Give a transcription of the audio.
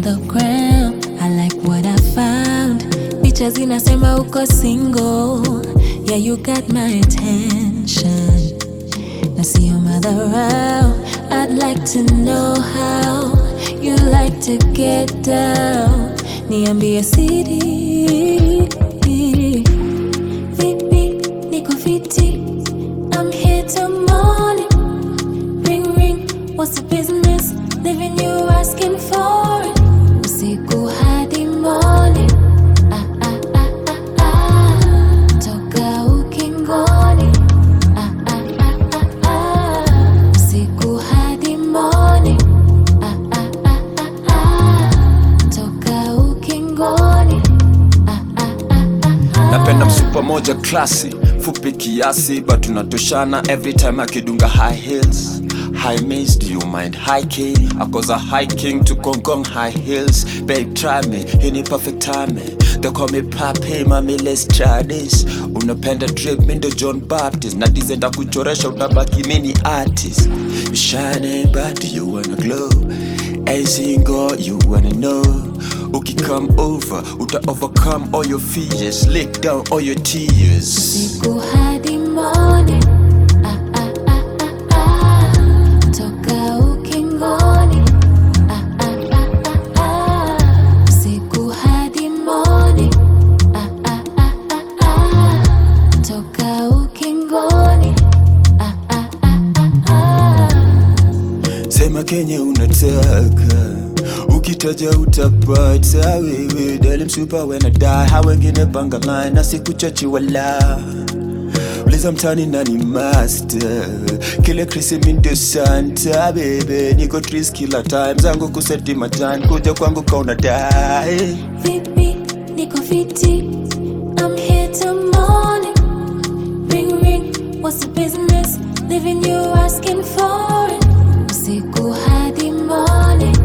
the gram. I like what I found. Picha zinasema uko single. Yeah, you got my attention. Now see your mother out. I'd like to know how you like to get down. Niambie siri. Vipi, niko fiti. I'm here till morning. Ring ring, what's the business? Leaving you asking for it. Usiku hadi morning. Ah, ah, ah, ah, ah. Toka ukingoni. Ah, ah, ah, ah, ah. Usiku hadi morning. Ah, ah, ah, ah, ah. Toka ukingoni. Ah, ah, ah, ah, ah. napenda msupa moja klasi fupi kiasi but tunatoshana every time akidunga high heels high maze do you mind hiking akoza hiking to gongong high heels babe try me hii ni perfect timing they call me papi mami let's try this unapenda drip mi ndo john baptist na dizenda kuchoresha utabaki mini artist you shining but do you wanna glow Ain't seen God, you wanna know. Uki come over, uta overcome all your fears, lick down all your tears. Usiku hadi morning. Ah, ah, ah, ah, ah. Toka ukingoni. Ah, ah, ah, ah, ah. Usiku hadi morning. Ah, ah, ah, ah, ah. Toka ukingoni. Ah, ah, ah, ah, ah. Sema kenye unataka, ukitaja utapata. Wewe dali msupa when I die, ha wengine panga line na sikuchachi wala uliza mtani nani master kile krisi mindo santa bebe niko tris kila time zangu kuseti matan kuja kwangu kauna dai Vipi, niko fiti. I'm here till morning. Ring ring, what's the business? Leaving you asking for it. Usiku hadi morning.